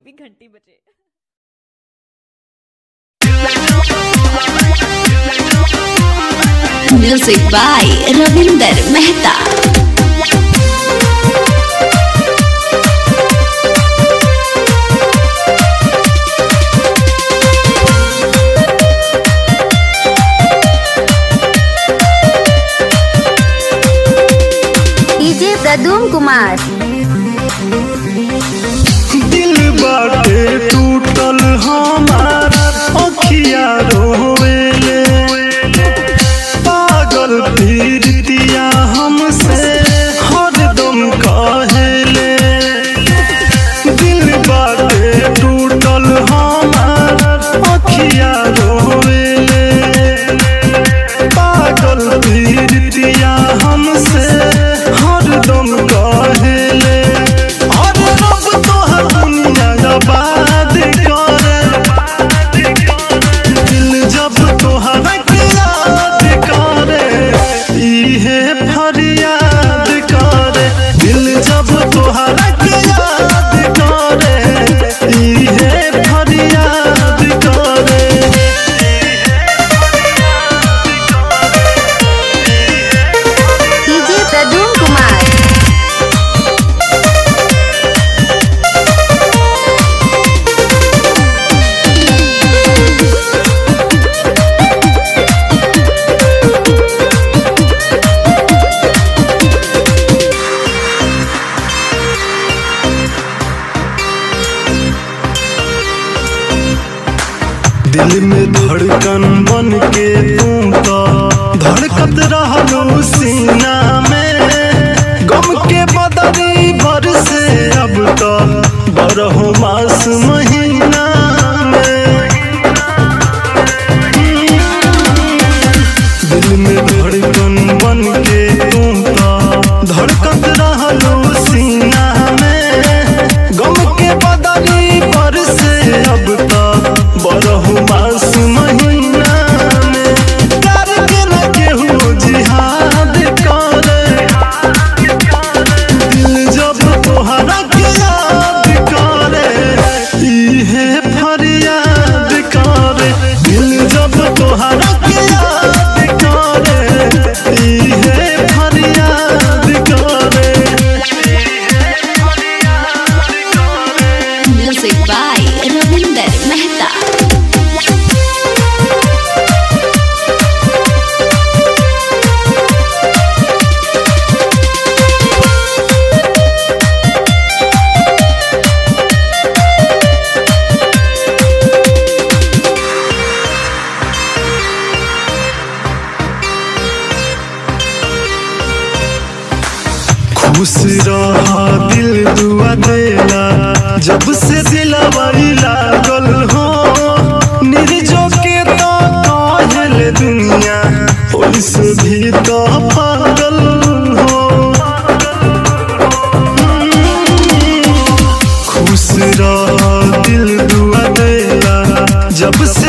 भी घंटी बजे music by Ravinder Mehta DJ Pradum Kumar दिल बाटे टूटल हमार अखिया रोवेले पागल पीरतिया हमसे हरदम कहेले दिल बाटे टूटल हमार अखिया रोवेले पागल पीरतिया हमसे हरदम कहेले अरे रब तोहर दुनिया आबाद करे दिल जब तोहरा के याद करे इहे फरियाद करे दिल जब तोहरा के याद करे इहे फरियाद करे डीजे प्रदुम कुमार दिल में धड़कन बन के तू तो धड़कत रहलू सीना में गम के बदली भर से अब तो बरहो मास महीना में दिल में धड़कन बन के तू तो धड़कत रहलू सीना में गम के बदली पर से अब तो बरहु मास महीना में प्यार के न केहू जिहाद करे दिल जब तोहरा के याद करे इहे फरियाद करे दिल जब तोहरा के याद करे इहे फरियाद करे म्यूजिक बाय रविंदर मेहता खुश रहा दिल दुआ देला जब से दिलवाई लागल हो निर्जो के तो कहल दुनिया ओइसे भी तो पागल हो खुश रहा दिल दुआ देला जब से